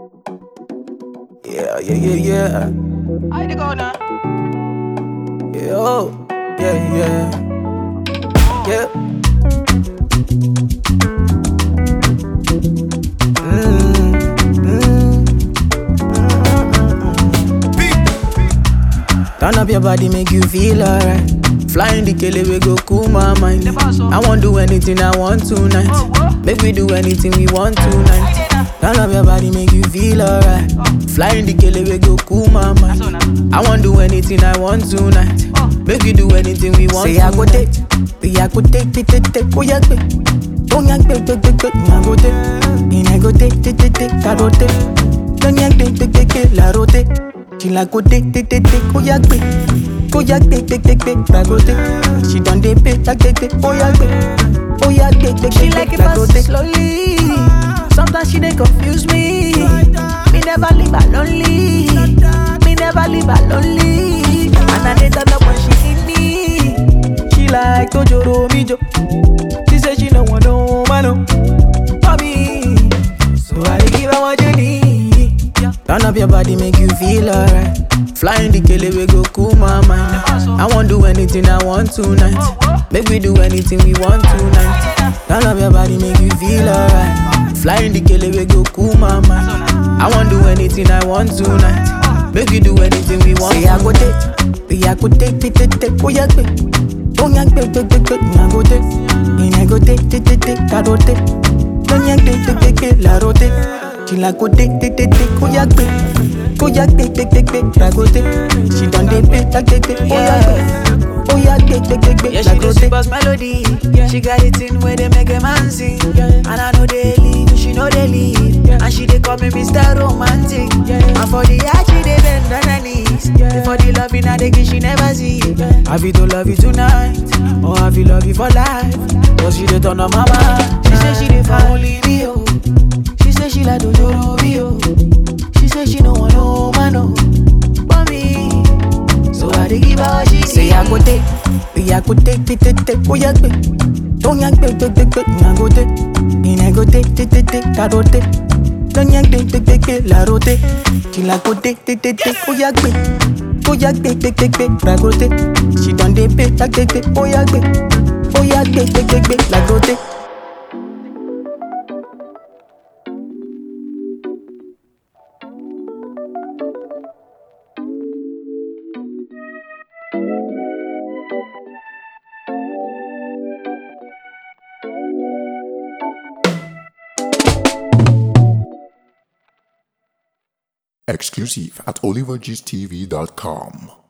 Yeah, yeah, yeah, yeah. I to go now. Yeah, oh, yeah, yeah. Yeah. Mm, mm, mm. Turn up your body, make you feel alright. Flying the kele we go cool my mind. The boss, oh. I won't do anything I want tonight. Oh, what? Make we do anything we want tonight. I did now. Turn up your body, make you feel alright. Flying the kele we go cool my mind. So now. I won't do anything I want tonight. Oh. Make we do anything we want. Say I go take, say I go take, take, take, take, oh yeah, take. Oh yeah, take, take, take, take, I go take. And I go take, take, take, take, I go take. Don't yeah, take, take, take, take, la rote. She like go take, take, take, take, oh yeah, take. Oh yeah, take, take, take, take, I go take. She done dey pay, take, take, take, oh yeah, take. Oh yeah, take, take, She take, like take, it I go fast take. slowly. Sometimes she dey confuse me. Me never leave her lonely. Me never leave her lonely. And I dey turn up when she need me. She like Tojoro Mijo. She say she no want no man oh, for me. So I dey give her what you need. Turn up your body, make you feel alright. Flying the kele we go cool my mind. I won't do anything I want tonight. Make we do anything we want tonight. Turn up your body, make you feel alright. Flying the kele we go cool my mind. I won't do anything I want tonight. Make we do anything we want. Say I go take, say I go take, take, take, take, oh yeah, take. Oh yeah, take, take, take, take, I go take. And I go take, take, take, take, I go take. Don't yeah, take, take, take, take, la rote. She like go take, take, take, take, oh yeah, take. Oh yeah, take, take, take, take, I go take. She done dey pay, take, take, take, oh yeah, take. Oh yeah, take, take, take, take, Yeah, la she do go sweet take. boss melody. She got it in where they make a man sing. And I know they leave, she know they leave. And she they call me Mr. Romantic. And for the art, she they bend on her knees. For the love in her, they give she never see. I feel to love you tonight, or I feel love you for life. Cause she dey turn on my mind. She say she dey for only me, oh. She say she like Dojoro me, oh. She say she no want no man, oh. But me, so I dey give her what she Say I go take, say I go take, take, take, take, oh yeah, take. Don't yank, take, take, take, take, I go take. And I go take, take, take, take, I go take. Don't yank, take, take, take, take, la rote. She like go take, take, take, take, oh yeah, take. Oh yeah, take, take, take, take, la go take. She done dey pay, take, take, take, oh yeah, take. Oh yeah, take, take, take, take, la go take. Exclusive at olivergstv.com.